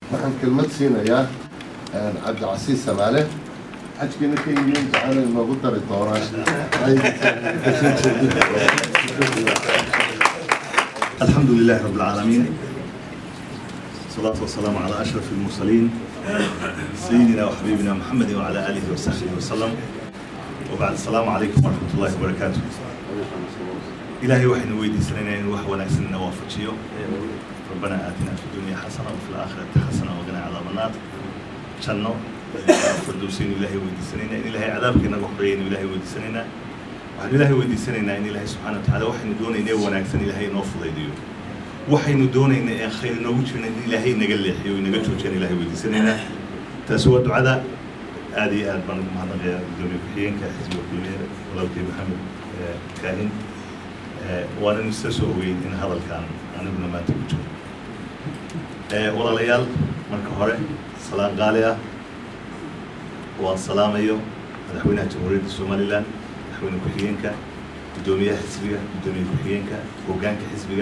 waxaan kelmad siinayaa cabdicasiis samaale xajkiina ka yihiin jacayl inoogu dari doonaa الحمد لله رب العالمين والصلاة والسلام على أشرف المرسلين سيدنا وحبيبنا محمد وعلى آله وصحبه وسلم وبعد السلام عليكم ورحمة الله وبركاته إلهي وحن ويدي سنين وح ونكسن وافجيو ربنا آتنا في الدنيا حسنة وفي الآخرة حسنة وقنا عذاب النار شنو فردوسين إلهي ويدي سنين إن إلهي عذابك نقحرين إلهي ويدي سنين waxaan ilaahay weydiisanaynaa in ilaahay subxaana watacaala waxaynu doonaynay wanaagsan ilaahay inoo fudaydiyo waxaynu doonaynay ee khayr inoogu jirna in ilaahay naga leexiyo inaga joojiyaan ilaahay weydiisanaynaa taasi waa ducada aad iyo aad baan ugu mahadnaqayaa gudoomiye ku-xigeenka xisbiga kulmiyeed walaalkay maxamed kaahin waanan isla soo ogeyn in hadalkan aniguna maanta ku jiro walaalayaal marka hore salaan qaali ah waan salaamayo madaxweynaha jamhuuriyadda somalilan madaxweyne ku-xigeenka guddoomiyaha xisbiga guddoomiye ku-xigeenka hoggaanka xisbiga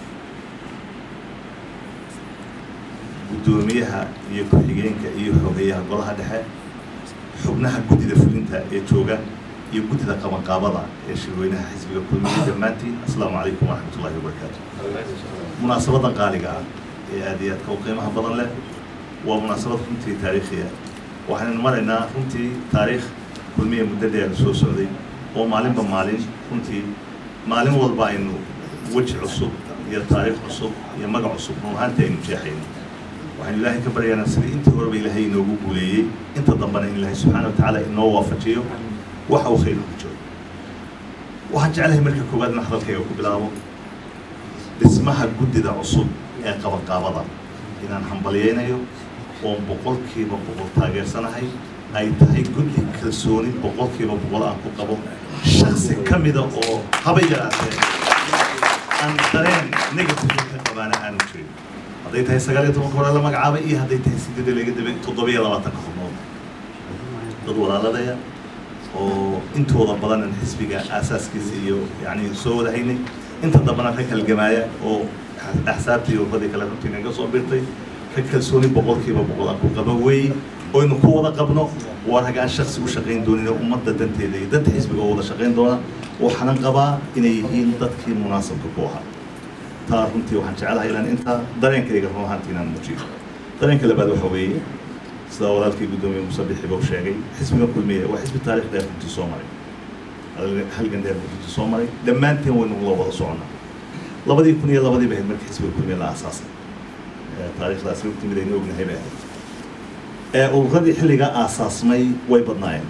guddoomiyaha iyo ku-xigeenka iyo xogeyaha golaha dhexe xubnaha guddida fulinta ee jooga iyo guddida qabanqaabada ee shirweynaha xisbiga kulmiya dhammaantiin asalaamu calaykum waraxmat ullahi wabarakaatu munaasabadan qaaliga ah ee aad iyo aadka u qiimaha badan leh waa munaasabad runtii taariikhiya waxaynu maraynaa runtii taariikh kulmiya muddo dheer soo socday oo maalinba maalin runtii maalin walba aynu weji cusub iyo taariikh cusub iyo magac cusub run ahaantii aynu jeexayno waxaynu ilaahay ka baryaynaa sidii intii horeba ilaahay inoogu guuleeyey inta dambena in ilaahay subxaana watacaala inoo waafajiyo waxa uu khayr ugu jiro waxaan jeclahay marka koowaad in hadalkayga ku bilaabo dhismaha guddida cusub ee qabanqaabada inaan hambalyaynayo oon boqolkiiba boqol taageersanahay ay tahay guddi kalsooni boqolkiiba boqol aan ku qabo shaksi ka mida oo haba yaraatee aan dareen negative ka qabaana aanu jirin hadday tahay sagaal iyo tobanka hore la magacaabay iyo hadday tahay sideed laga daba toddobiyo labaatanka xubnood dad walaaladaya oo intooda badanan xisbiga aasaaskiisa iyo yani soo wada haynay inta dambana ka kalgamaaya oo axsaabtii iyo urbadii kale runtii naga soo birtay ka kalsooni boqolkiiba boqol aan ku qaba weeye oynu ku wada qabno waa rag aan shaksi u shaqayn doonin ummadda danteeda iyo danta xisbiga oo wada shaqayn doona waxaanan qabaa inay yihiin dadkii munaasabka ku ahaa taa runtii waxaan jecelahay inaan intaa dareenkayga run ahaantii inaan muujiyo dareenka labaad waxa weeye sida walaalkii guddoomiye musabixiba u sheegay xisbiga kulmiye waa xisbi taarikh dheer runtii soo maray halgan dheer runtii soo maray dhammaanteen waynu la wada soconnaa labadii kun iyo labadii bay ahayd markii xisbiga kulmiye la aasaasay taariikhdaasi runtii mid aynu ognahay bay ahayd ee ururadii xilligaa aasaasmay way badnaayeen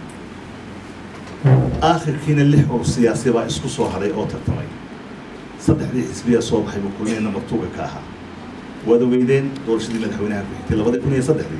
aakhirkiina lix urur siyaasi baa isku soo hadhay oo tartamay saddexdii xisbiya soo baxay buu kulmiye nambar tuga ka ahaa waad ogeydeen doorashadii madaxweynaha ku xigtay labadii kun iyo saddexdii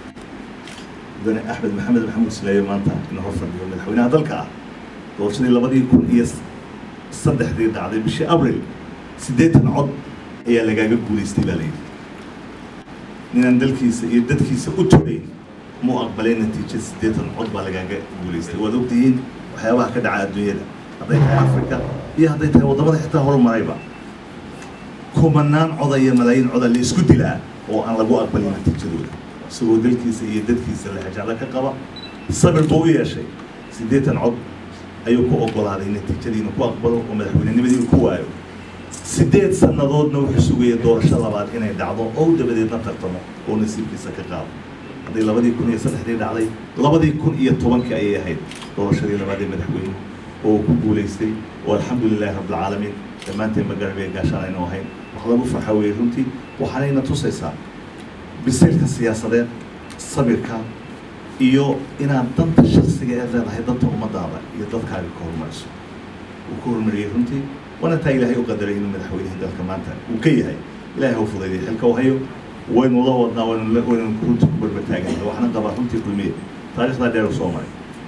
mudane axmed maxamed maxamuud sileeyo maanta ina hor fadhiyo madaxweynaha dalka ah doorashadii labadii kun iyo saddexdii dhacday bishii abril siddeetan cod ayaa lagaaga guulaystay baa layidhi ninaan dalkiisa iyo dadkiisa u tugayn mu aqbalay natiijo siddeetan cod baa lagaaga guulaystay waad ogtihiin waxyaabaha ka dhaca adduunyada hadday tahay africa iyo hadday tahay waddamada xitaa horumarayba kumanaan coda iyo malaayiin coda la isku dilaa oo aan lagu aqbalin natiijadooda isagoo dalkiisa iyo dadkiisa lahajacdo ka qaba sabir buu u yeeshay siddeetan cod ayuu ku oggolaaday natiijadiina ku aqbalo oo madaxweynenimadiina ku waayo siddeed sannadoodna wuxuu sugaya doorasho labaad inay dhacdo oo dabadeedna tartamo oo nasiibkiisa ka qaado hadday labadii kun iyo saddexdii dhacday labadii kun iyo tobankii ayay ahayd doorashadii labaad ee madaxweyne oo ku guulaystay oo alxamdu lilahi rabbilcaalamiin dhammaanteen magarabee gaashaan aynu ahayn wax lagu farxa weeye runtii waxaanayna tusaysaa bisaylka siyaasadeed sabirka iyo inaad danta shaksiga ee leedahay danta ummadaada iyo dadkaaga ka horumariso uu ka horumariyey runtii waana taa ilaahay u qadaray inuu madaxweynihii dalka maanta uu ka yahay ilaahay ha u fudayday xilka u hayo waynu la wadnaa waynu waynu runtii ku barbartaagana waxna qabaa runtii kulmiye taariikhdaa dheer u soo maray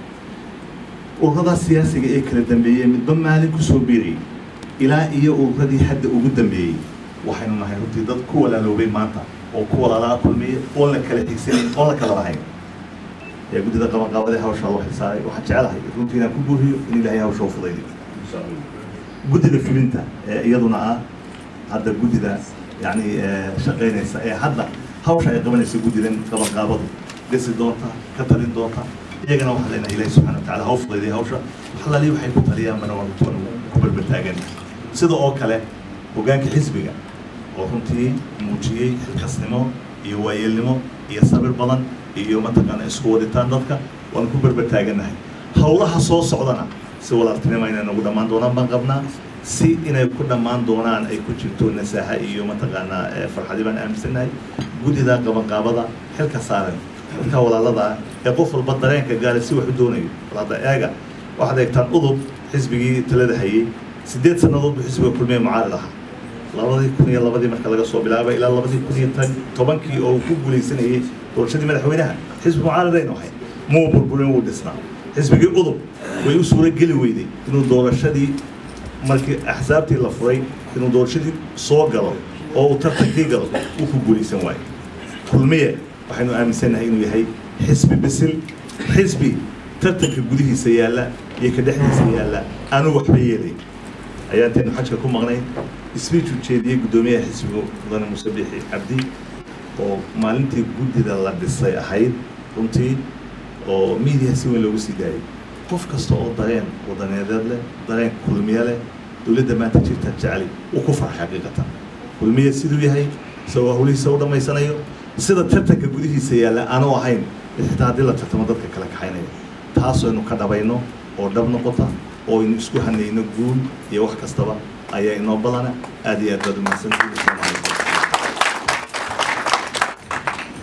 ururadaa siyaasiga ee kala dambeeyey midba maalin ku soo biirayay ilaa iyo ururadii hadda ugu dambeeyey waxaynu nahay runtii dad ku walaaloobay maanta oo ku walaalaa kulmiye oon la kala xigsanayn oon la kala lahayn ee guddida qabanqaabadee hawshaa loo xilsaaray waxaan jecelahay runtii inaan ku buuriyo in ilaahay hawsha u fudaydiyo guddida fulinta ee iyaduna ah hadda guddida yani shaqaynaysa ee hadda hawsha ay qabanaysa guddidan qabanqaabadu dhisi doonta ka talin doonta iyagana waxaan leenahay ilaahi subxana watacaala ha u fudayday hawsha waxalaali waxay ku taliyaan mana waan kuwan ku balbaltaagan sida oo kale hoggaanka xisbiga oo runtii muujiyey xilkasnimo iyo waayeelnimo iyo sabir badan iyo mataqaana isku waditaan dadka waan ku berbertaagannahay howlaha soo socdana si walaaltinimo inay nagu dhammaan doonaan baan qabnaa si inay ku dhammaan doonaan ay ku jirto nasaaha iyo mataqaanaa farxadi baan aaminsannahay guddida qabanqaabada xilka saaran dadka walaalada ah ee qof walba dareenka gaara si wax u doonayo walaada eega waxaad eegtaan udub xisbigii talada hayay siddeed sannadood buu xisbiga kulmiye mucaarid ahaa labadii kun iyo labadii marka laga soo bilaabay ilaa labadii kun iyo tobankii oo uu ku guulaysanayay doorashadii madaxweynaha xisbi mucaaridaynu ahay muu burburin wuu dhisnaa xisbigii udub way u suuro geli weyday inuu doorashadii markii axsaabtii la furay inuu doorashadii soo galo oo uu tartankii galo uu ku guulaysan waayo kulmiye waxaynu aaminsannahay inuu yahay xisbi bisil xisbi tartanka gudihiisa yaalla iyo ka dhexdiisa yaalla aanu waxba yeelay ayaantaynu xajka ku maqnay speech u jeediyey guddoomiyaha xisbiga mudane muuse biixi cabdi oo maalintii guddida la dhisay ahayd runtii oo miidiya si weyn loogu sii daayay qof kasta oo dareen wadaneedeed leh dareen kulmiye leh dowladda maanta jirta jecli uu ku farxay xaqiiqatan kulmiye siduu yahay isagoo hawlihiisa u dhammaysanayo sida tartanka gudihiisa yaalla aanu ahayn xitaa haddii la tartamo dadka kala kaxaynaya taasoo aynu ka dhabayno oo dhab noqota oo aynu isku hanayno guul iyo wax kastaba ayaa inoo badana aad iyo aad baad umahadsantihiin